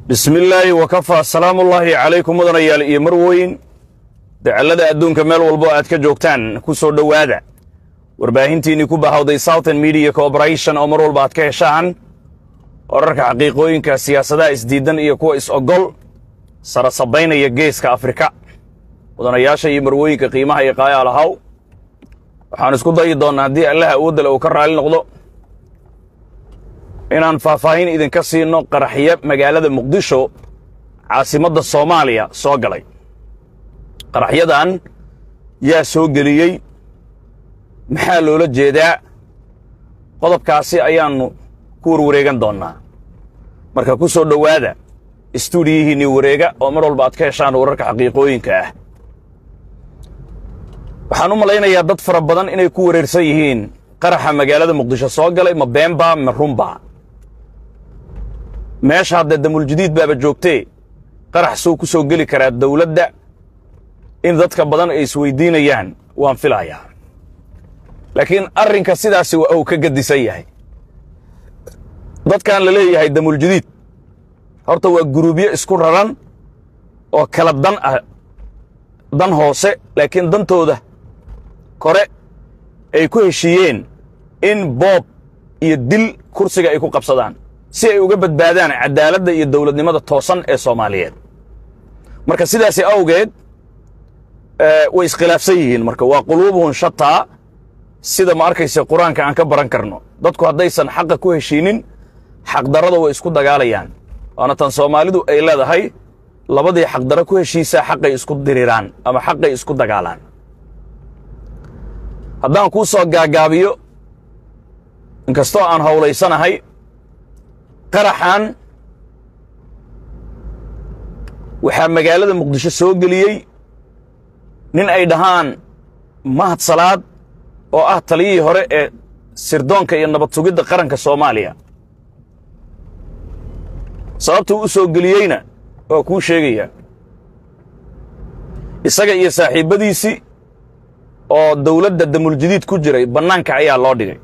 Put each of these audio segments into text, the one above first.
bismi illaahi wakafaa salaamullaahi calaykum mudanayaal iyo marweyn dacallada adduunka meel walbo aad ka joogtaan ku soo dhowaada warbaahintiinnii ku bahawday southern media corporation oo mar walba aad ka heshaan wararka xaqiiqooyinka siyaasadaha isdiidan iyo kuwa is-ogol sara sabaynaya geeska afrika mudanayaasha iyo marwooyinka qiimaha iyo qaayaal ahaw waxaan isku dayi doonnaa haddii allaha awooddale uu ka raali noqdo inaan faahfaahin idinka siino qaraxyo magaalada muqdisho caasimadda soomaaliya soo galay qaraxyadan yaa soo geliyey maxaa loola jeedaa qodobkaasi ayaannu ku warwareegan doonnaa marka ku soo dhowaada istuudiyihiinnii wareega oo mar walba aad ka heshaan wararka xaqiiqooyinka ah waxaan u malaynayaa dad fara badan inay ku wareersan yihiin qaraxa magaalada muqdisho soo galay ma beenbaa ma runbaa meesha haddee damuuljadiid baaba joogtee qarax suu ku soo geli karaa dawladda in dadka badan ay isweydiinayaan waan filayaa laakiin arrinka sidaasi waa uu ka gadisan yahay dadkan la leeyahay damuuljadiid horta waa guruubyo isku raran oo kala dan ah dan hoose laakiin dantooda kore ay ku heshiiyeen in boob iyo dil kursiga ay ku qabsadaan si ay uga badbaadaan caddaaladda iyo dawladnimada toosan ee soomaaliyeed marka sidaasi awgeed way iskhilaafsan yihiin marka waa quluubuhun shataa sida ma arkayse qur-aanka aan ka baran karno dadku haddaysan xaqa ku heshiinin xaqdarrada way isku dagaalayaan waana tan soomaalidu ay leedahay labadii xaqdarro ku heshiisaa xaqay isku diriraan ama xaqay isku dagaalaan haddaan kuu soo gaagaabiyo inkastoo aan howlaysanahay qaraxan waxaa magaalada muqdisho soo geliyey nin ay dhahaan mahad salaad oo ah taliyihii hore ee sirdoonka iyo nabad sugidda qaranka soomaaliya sababtuu u soo geliyeyna waa kuu sheegayaa isaga iyo saaxiibbadiisii oo dawladda damuuljadiid ku jiray bannaanka ayaa loo dhigay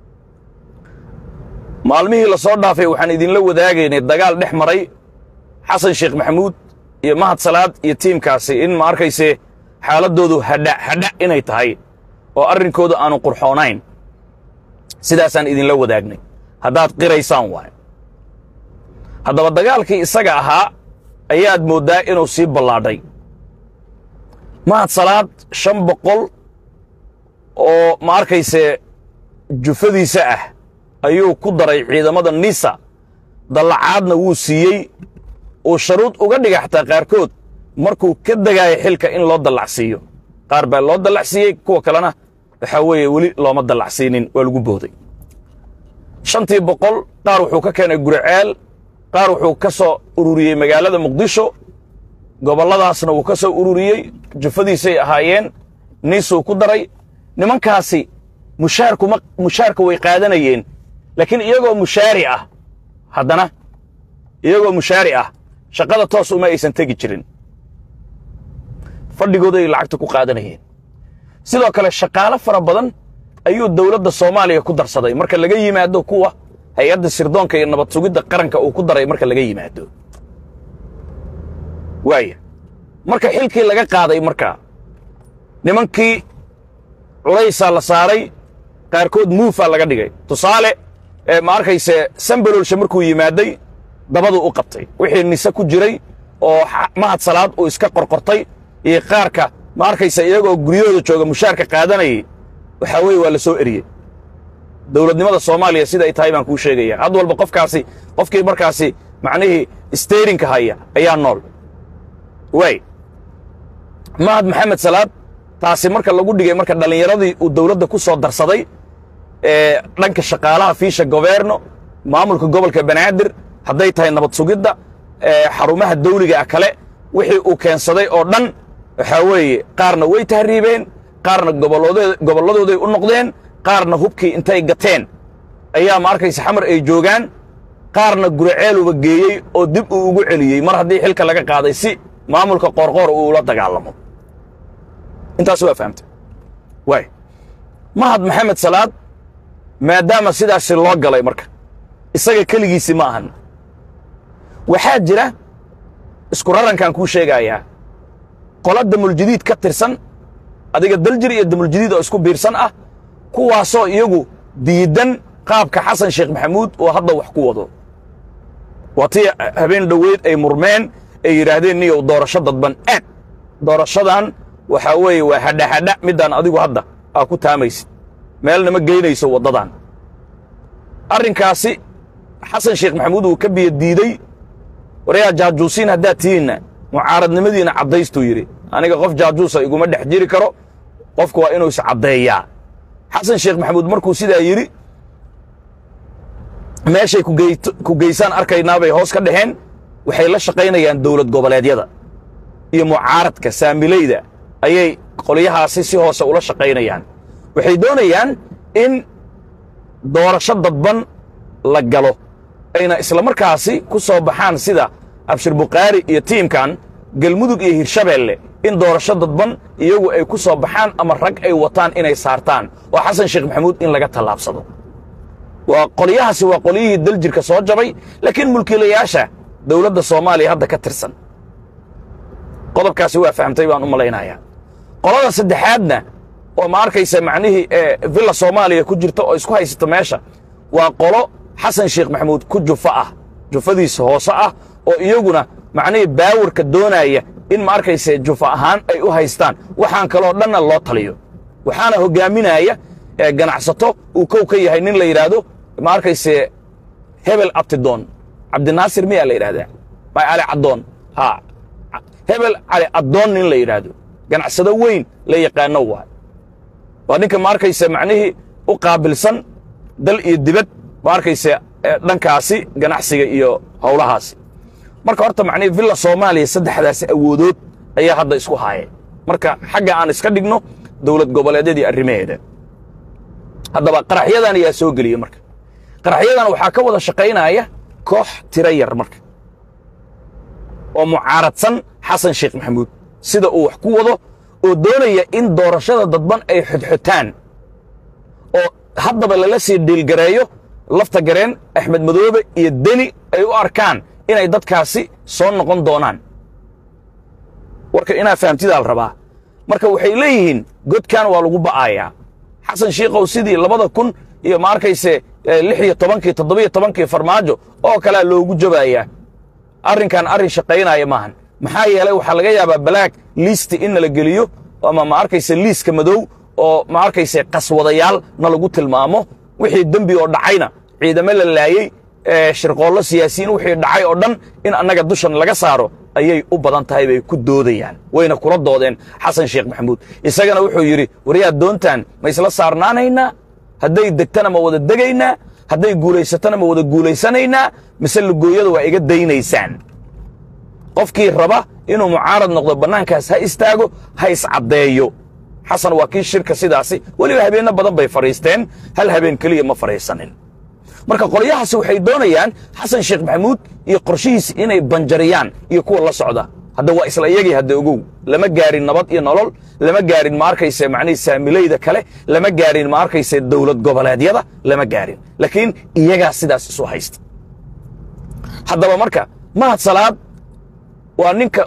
maalmihii la soo dhaafay waxaan idinla wadaagaynay dagaal dhex maray xasan sheekh maxamuud iyo mahad salaad iyo tiimkaasi in ma arkayse xaaladdoodu hadha hadha inay tahay oo arrinkooda aanu qurxoonayn sidaasaan idinla wadaagnay haddaad qiraysaan waay haddaba dagaalkii isaga ahaa ayaad mooddaa inuu sii ballaadhay mahad salaad shan boqol oo ma arkayse jufadiisa ah ayuu ku daray ciidamada nisa dallacaadna wuu siiyey uu sharuud uga dhiga xataa qaarkood markuu ka degaayo xilka in loo dallacsiiyo qaar baa loo dallacsiiyey kuwa kalena waxaa weeye weli looma dallacsiinin waa lagu booday shantii boqol qaar wuxuu ka keenay guriceel qaar wuxuu ka soo ururiyey magaalada muqdisho gobolladaasna wuu ka soo ururiyey jufadiisay ahaayeen niisuu ku daray nimankaasi mushaarkuma mushaarka way qaadanayeen laakiin iyagoo mushaari ah haddana iyagoo mushaari ah shaqada toos uma aysan tegi jirin fadhigooday lacagta ku qaadanayeen sidoo kale shaqaalo fara badan ayuu dawladda soomaaliya ku darsaday marka laga yimaado kuwa hay-adda sirdoonka iyo nabad sugidda qaranka uu ku daray marka laga yimaado waaya marka xilkii laga qaaday markaa nimankii culaysaa la saaray qaarkood muufaa laga dhigay tusaale ma arkayse sambalolshe markuu yimaaday dabaduu u qabtay wixii nise ku jiray oo mahad salaad uu iska qorqortay iyo qaarka ma arkayse iyagoo guryahooda jooga mushaarka qaadanayay waxaa weeye waa la soo eriyey dawladnimada soomaaliya sida ay tahay baan kuu sheegaya had walba qofkaasi qofkii markaasi macnihii steyrinka haya ayaa nool waay mahad maxamed salaad taasi marka lagu dhigay marka dhallinyaradii uu dawladda ku soo darsaday ee dhanka shaqaalaha fiisha goberno maamulka gobolka banaadir hadday tahay nabad sugidda xarumaha dawliga ah kale wixii uu keensaday oo dhan waxaa weeye qaarna way tahriibeen qaarna gobolladooday u noqdeen qaarna hubkii intay gateen ayaa ma arkaysa xamar ay joogaan qaarna guraceeluba geeyey oo dib uu ugu celiyey mar haddii xilka laga qaaday si maamulka qoorqoor uu ula dagaalamo intaas waa fahamtay waay mahad maxamed salaad maadaama sidaasi loo galay marka isaga keligiisi ma ahan waxaa jira isku rarankaan kuu sheegayaa qola damuljadiid ka tirsan adiga daljir iyo damuljadiid oo isku biirsan ah kuwaasoo iyagu diidan qaabka xasan sheekh maxamuud oo hadda wax ku wado waa tii habeen dhoweyd ay murmeen ay yidhaahdeen niyow doorasho dadban aad doorashadan waxaa weeye waa hadhahadha middaan adigu hadda aa ku taamaysid meelna ma geynayso waddadan arrinkaasi xasan sheekh maxamuud uu ka biyo diidey warayaa jaajuusiin haddaad tihiinna mucaaradnimadiina caddaystuu yidhi aniga qof jaajuusa iguma dhex jiri karo qofku waa inuu iscaddeeyaa xasan sheekh maxamuud markuu sidaa yidhi meeshay ku geysaan arkaynaa bay hoos ka dhaheen waxay la shaqaynayaan dowlad goboleedyada iyo mucaaradka saamilayda ayay qolyahaasi si hoose ula shaqaynayaan waxay doonayaan in doorasho dadban la galo ayna isla markaasi ku soo baxaan sida abshir bukhaari iyo tiimkan galmudug iyo hirshabeelle in doorasho dadban iyagu ay ku soo baxaan ama rag ay wataan inay saartaan oo xasan sheekh maxamuud in laga tallaabsado waa qolyahaasi waa qolyihii daljirka soo jabay laakiin mulkiilayaasha dowladda soomaaliya hadda ka tirsan qodobkaasi waa fahamtay baan u malaynayaa qolada saddexaadna oo ma arkaysa macnihii ee villa soomaaliya ku jirta oo isku haysata meesha waa qolo xasan sheekh maxamuud ku jufa ah jufadiisa hoose ah oo iyaguna macnihii baawarka doonaya in ma arkayse jufa ahaan ay u haystaan waxaan kaloo dhanna loo taliyo waxaana hoggaaminaya ganacsato uu kow ka yahay nin la yidhaahdo ma arkayse hebel abtidoon cabdinaasir miyaa la yidhahdaa ma cali caddoon ha hebel cali addoon nin la yidhaahdo ganacsado weyn la yaqaano waay waa ninka ma arkayse macnihii u qaabilsan dal iyo dibad ma arkayse dhankaasi ganacsiga iyo howlahaasi marka horta macnihii villa soomaaliya saddexdaasi awoodood ayaa hadda isku haayeen marka xagga aan iska dhigno dowlad goboleedyadii arrimaheeda haddaba qaraxyadan ayaa soo geliya marka qaraxyadan waxaa ka wada shaqaynaya koox tiro yar marka oo mucaaradsan xasan sheekh maxamuud sida uu wax ku wado oo doonaya in doorashada dadban ay xodxotaan oo haddaba lala sii dhiilgareeyo lafta gareen axmed madoobe iyo deni ay u arkaan inay dadkaasi soo noqon doonaan warka inaa fahamtidaa la rabaa marka waxay leeyihiin godkan waa lagu ba'ayaa xasan shiikow sidii labada kun iyo ma arkayse lix iyo tobankii toddobiyo tobankii farmaajo oo kalea loogu jabayaa arrinkan arrin shaqaynaya maahan maxaa yeelay waxaa laga yaabaa balaag liisti in nala geliyo ama ma arkayse liiska madow oo ma arkayse qaswadayaal na lagu tilmaamo wixii dembi oo dhacayna ciidamo la laayey shirqoollo siyaasiyiin wixii dhacay oo dhan in annaga dushan laga saaro ayay u badan tahay bay ku doodayaan wayna kula doodeen xasan sheekh maxamuud isagana wuxuu yidhi waryaad doontaan ma isla saarnaanaynaa hadday degtana ma wada degaynaa hadday guulaysatana ma wada guulaysanaynaa mise lugooyada waa iga daynaysaan qofkii raba inuu mucaarad noqdo bannaankaas ha istaago ha iscaddeeyo xasan waa kii shirka sidaasi weliba habeenno badan bay fadhiisteen hal habeen keliya ma fadhiisanin marka qolyahaasi waxay doonayaan xasan sheekh maxamuud iyo qorshihiisi inay banjariyaan iyo kuwa la socda hadda waa isla iyagii hadda ogow lama gaarin nabad iyo nolol lama gaarin ma arkayse macnihii saamilayda kale lama gaarin ma arkayse dowlad goboleedyada lama gaarin laakiin iyagaa sidaas isu haysta haddaba marka mahad salaad waa ninka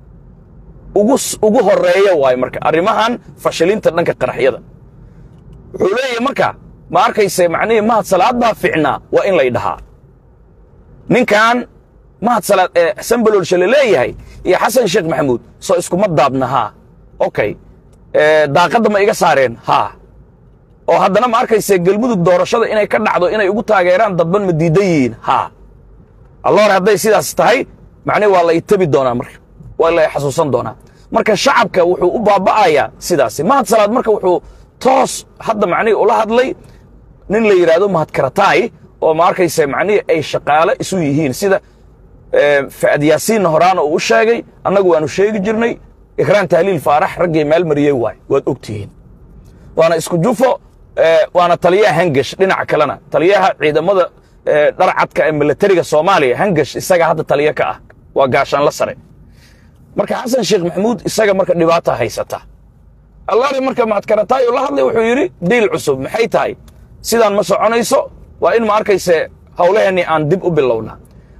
ugu ugu horeeya waay marka arrimahan fashilinta dhanka qaraxyada wuxuu leeyahay marka ma arkayse macnihii mahad salaad baa ficnaa waa in lay dhahaa ninkan mahad salaad ee sambaloolsha la leeyahay iyo xasan sheekh maxamuud soo iskuma daabna haa okay daaqadda ma iga saareen haa oo haddana ma arkayse galmudug doorashada inay ka dhacdo inay ugu taageeraan dadban ma diidan yihiin haa alloor hadday sidaas tahay macnihi waa la itabi doonaa marka waa la xasuusan doonaa marka shacabka wuxuu u baaba'ayaa sidaasi mahad salaad marka wuxuu toos hadda macnihii ula hadlay nin la yidhaahdo mahad karataay oo ma arkayse macnihii ay shaqaale isu yihiin sida fa'ad yaasiinna horaana uu u sheegay annagu waanu sheegi jirnay ikraan tahliil faarax raggii meel mariyey waay waad og tihiin waana isku jufo waana taliyaha hangash dhinaca kalena taliyaha ciidamada dharcadka ee milatariga soomaaliya hangash isaga hadda taliyo ka ah waa gaashaanla sare marka xasan sheekh maxamuud isaga marka dhibaata haysata allaari marka mahadkarataay la hadlay wuxuu yidhi diil cusub maxay tahay sidaan ma soconayso waa in ma arkayse howlaheennii aan dib u bilowna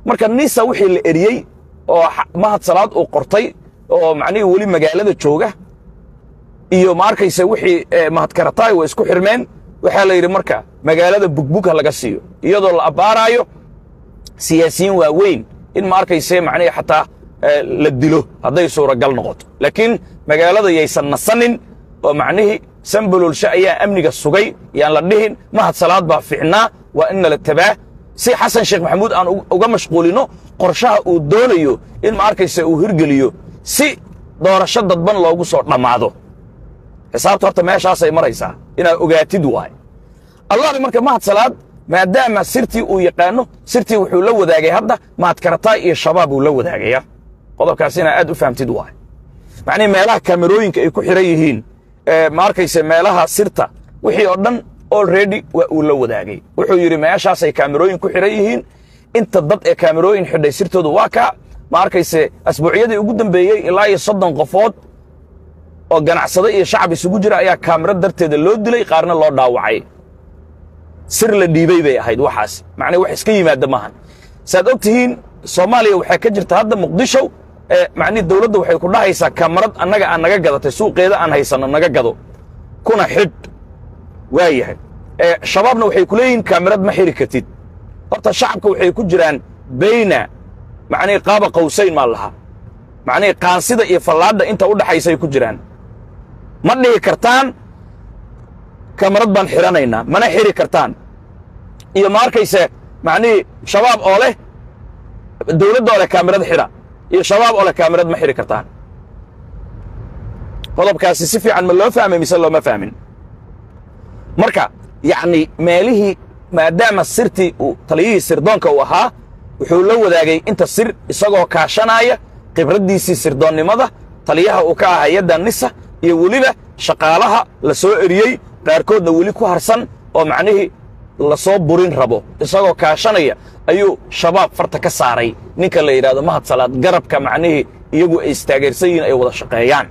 marka nisa wixii la eriyey oo mahad salaad uu qortay oo macnihii weli magaalada jooga iyo ma arkaysa wixii mahad karataay way isku xirmeen waxaa la yidhi marka magaalada bugbug ha laga siiyo iyadoo la abbaaraayo siyaasiyiin waaweyn in ma arkayse macnihii xataa la dilo hadday suuragal noqoto laakiin magaalada yaysan nasanin oo macnihii sambololshe ayaa amniga sugay yaan la dhihin mahad salaad baa ficnaa waa in nala tabaa si xasan sheekh maxamuud aan uga mashquulino qorshaha uu doonayo in ma arkayse uu hirgeliyo si doorasho dadban loogu soo dhammaado xisaabta horta meeshaasay maraysaa inaad ogaatid waay allahi marka mahad salaad maadaama sirtii uu yaqaano sirtii wuxuu la wadaagay hadda mahad karataay iyo shabaab uu la wadaagaya qodobkaas inaa aad u fahamtid waay macnihi meelaha kaamerooyinka ay ku xiran yihiin ma arkayse meelaha sirta wixii oo dhan already waa uu la wadaagay wuxuu yidhi meeshaasay kaamerooyin ku xiran yihiin inta dad ee kaamerooyin xidhay sirtoodu waa kaa ma arkayse asbuucyadii ugu dambeeyey ilaa iyo soddon qofood oo ganacsado iyo shacab isugu jira ayaa kaamiro darteeda loo dilay qaarna loo dhaawacay sir la dhiibay bay ahayd waxaas macnaa wax iska yimaada maahan saad og tihiin soomaaliya waxaa ka jirta hadda muqdisho macnihi dawladda waxay ku dhahaysaa kamarad annaga aan naga gadatay suuqeeda aan haysanno naga gado kuna xidh waa yahay shabaabna waxay ku leeyihiin kaamirad ma xiri kartid horta shacabka waxay ku jiraan bayna macnihi qaaba qawsayn maa lahaa macnihi qaansida iyo fallaadha inta u dhaxaysay ku jiraan ma dhihi kartaan kamarad baan xidhanaynaa mana xiri kartaan iyo ma arkayse macnihii shabaab oo leh dawladda oo leh kaamirad xidha iyo shabaab oo leh kaamirad ma xidhi kartaan qodobkaasi si fiican ma loo fahmay mise looma fahmin marka yacni meelihii maadaama sirtii uu taliyihii sirdoonka uu ahaa wuxuu la wadaagay inta sir isagoo kaashanaaya khibraddiisii sirdoonnimada taliyaha uu ka ah hay-adda nisa iyo weliba shaqaalaha la soo eriyey qaarkoodna weli ku harsan oo macnihii la soo burin rabo isagoo kaashanaya ayuu shabaab farta ka saaray ninka la yidhahdo mahad salaad garabka macnihii iyagu ay istaageersan yihiin ay wada shaqeeyaan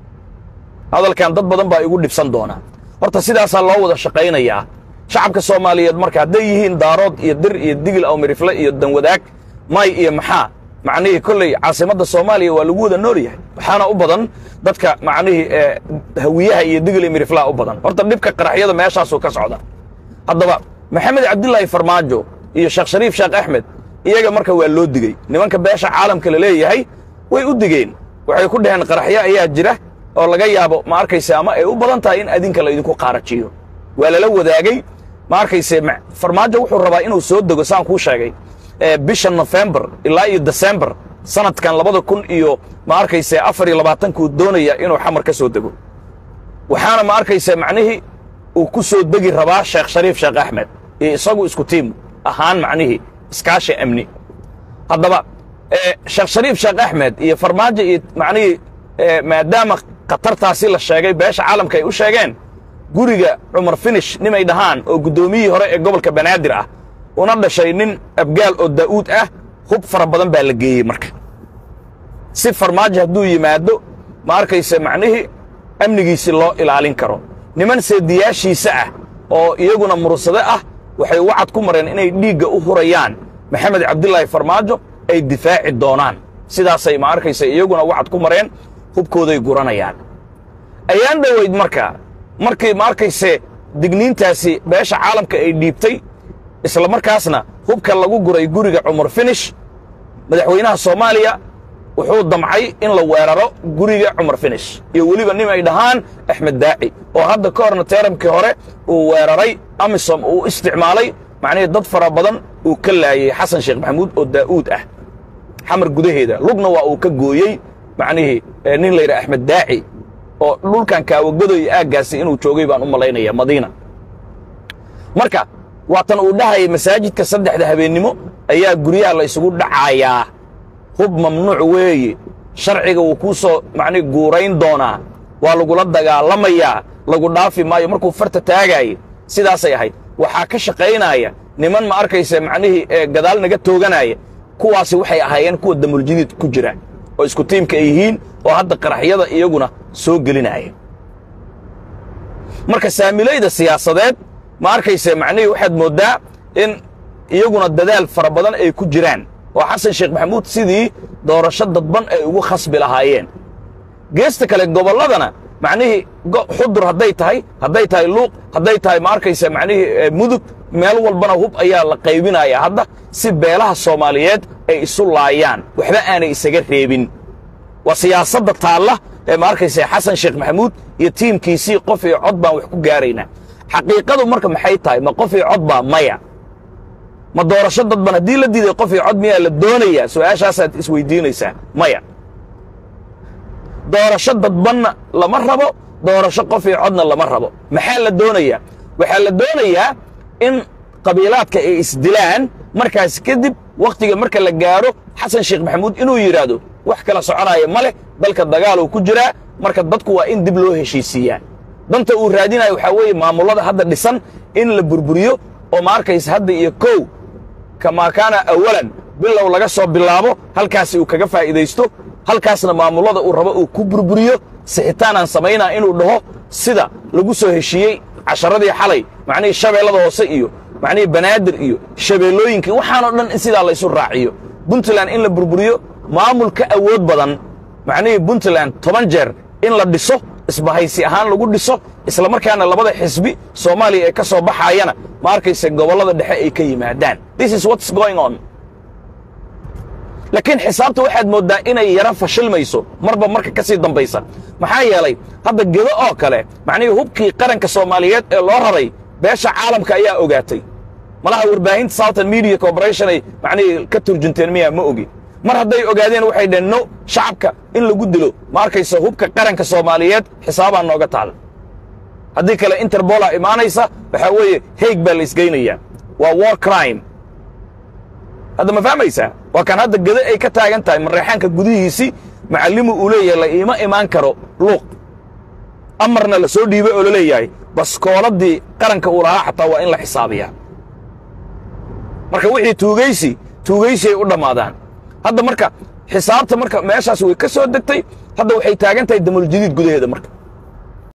hadalkan dad badan baa igu dhibsan doonaa horta sidaasaa loo wada shaqaynayaa shacabka soomaaliyeed marka hadday yihiin daarood iyo dir iyo digil awmirifle iyo danwadaag may iyo maxaa macnihii kolley caasimadda soomaaliya waa lagu wada nool yahay waxaana u badan dadka macnihii hawiyaha iyo digil iyo miriflaha u badan horta dhibka qaraxyada meeshaasuu ka socda haddaba maxamed cabdilaahi farmaajo iyo sheekh shariif sheekh axmed iyaga marka waa loo digey nimanka beesha caalamka la leeyahay way u digeen waxay ku dhaheen qaraxyo ayaa jira oo laga yaabo ma arkayse ama ay u badan tahay in adinka laydinku qaarajiyo waa lala wadaagey ma arkayse farmaajo wuxuu rabaa inuu soo dego saan kuu sheegay bisha nofembar ilaa iyo desembar sanadkan labada kun iyo ma arkayse afar iyo labaatankuu doonaya inuu xamar ka soo dego waxaana ma arkayse macnihii uu ku soo degi rabaa sheekh shariif sheekh axmed iyo isagu isku tiim ahaan macnihii iskaashi amni haddaba sheekh shariif sheekh axmed iyo farmaajo iyo macnihii maadaama khatartaasi la sheegay beesha caalamka ay u sheegeen guriga cumar finish nimay dhahaan oo guddoomiyihii hore ee gobolka banaadir ah una dhashay nin abgaal oo daa'uud ah hub fara badan baa la geeyey marka si farmaajo hadduu yimaado ma arkayse macnihii amnigiisii loo ilaalin karo niman seediyaashiisa ah oo iyaguna mursade ah waxay wacad ku mareen inay dhiigga u hurayaan maxamed cabdilaahi farmaajo ay difaaci doonaan sidaasay ma arkayse iyaguna wacad ku mareen hubkooday guranayaan ayaan dhowayd marka markii ma arkayse digniintaasi beesha caalamka ay dhiibtay isla markaasna hubka lagu guray guriga cumar finish madaxweynaha soomaaliya wuxuu damcay in la weeraro guriga cumar finish iyo weliba nin ay dhahaan axmed daaci oo hadda ka horna teeramkii hore uu weeraray amisom uu isticmaalay macnihii dad fara badan uu ka laayey xasan sheekh maxamuud oo daa'uud ah xamar gudaheeda lugna waa uu ka gooyey macnihii nin la yidhaha axmed daaci oo dhulkan kaawagodoy aaggaasi inuu joogay baan u malaynaya madiina marka waatan uu dhahayay masaajidka saddexda habeennimo ayaa guryaha la isugu dhacayaa hub mamnuuc weeye sharciga wuu kuu soo macnii guurayn doonaa waa lagula dagaalamayaa lagu dhaafi maayo markuu farta taagaayay sidaasay ahayd waxaa ka shaqaynaya niman ma arkaysa macnihii ee gadaal naga tooganaya kuwaasi waxay ahaayeen kuwa damuljadiid ku jira oo isku tiimka ay yihiin oo hadda qaraxyada iyaguna soo gelinaya marka saamilayda siyaasadeed ma arkayse macnihii waxaad mooddaa in iyaguna dadaal fara badan ay ku jiraan oo xasan sheekh maxamuud sidii doorasho dadban ay ugu khasbi lahaayeen geesta kale gobolladana macnihii xudur hadday tahay hadday tahay luuq hadday tahay ma arkaysa macnihii mudug meel walbana hub ayaa la qaybinayaa hadda si beelaha soomaaliyeed ay isu laayaan waxba aanay isaga reebin waa siyaasadda taalla ee ma arkaysa xasan sheekh maxamuud iyo tiimkiisii qof iyo cod baan wax ku gaaraynaa xaqiiqadu marka maxay tahay ma qof iyo cod baa maya ma doorasho dadban haddii la diiday qof iyo cod miyaa la doonayaa su'aashaasaad isweydiinaysaa maya doorasho dadbanna lama rabo doorasho qof iyo codna lama rabo maxaa la doonayaa waxaa la doonayaa in qabiilaadka ay isdilaan markaas kadib wakhtiga marka la gaadho xasan sheekh maxamuud inuu yidhaahdo wax kala soconaya ma leh dalka dagaal uu ku jiraa marka dadku waa in dib loo heshiisiiyaa danta uu raadinayo waxaa weeye maamullada hadda dhisan in la burburiyo oo ma arkaysa hadda iyo kow kamaa kaana awalan bilow laga soo bilaabo halkaasi uu kaga faa'iidaysto halkaasna maamullada uu rabo uu ku burburiyo sixitaanaan samaynaa inuu dhaho sida lagu soo heshiiyey casharadii xalay macnihii shabeellada hoose iyo macnihii banaadir iyo shabeellooyinkii waxaanoo dhan in sidaa laysu raaciyo puntland in la burburiyo maamul ka awood badan macnihii puntland toban jeer in la dhiso isbahaysi ahaan lagu dhiso isla markaana labada xisbi soomaaliya ee ka soo baxaayana ma arkaysa gobollada dhexe ay ka yimaadaan this is what's going on laakiin xisaabta waxaad mooddaa inay yaro fashilmayso marba marka ka sii dambaysa maxaa yeelay hadda gedo oo kale macnihii hubkii qaranka soomaaliyeed ee loo raray beesha caalamka ayaa ogaatay malaha warbaahinta southern media corporation ay macnihii ka turjunteen miyaa ma ogi mar hadday ogaadeen waxay dhaheen no shacabka in lagu dilo ma arkaysa hubka qaranka soomaaliyeed xisaabaa nooga taal haddii kale interbola imaanaysa waxaa weeye heeg baa la isgeynayaa waa war crime hadda ma fahmaysaa waa kan hadda gede ay ka taagan tahay mareexaanka gudihiisii macallimu uu leeyahay la iima imaan karo luuq amarna la soo dhiibay oo la leeyahay baskooladii qaranka uu lahaa xataa waa in la xisaabiyaa marka wixii tuugaysi tuugaysi ay u dhammaadaan hadda marka xisaabta marka meeshaas way ka soo degtay hadda waxay taagan tahay damuljadiid gudaheeda marka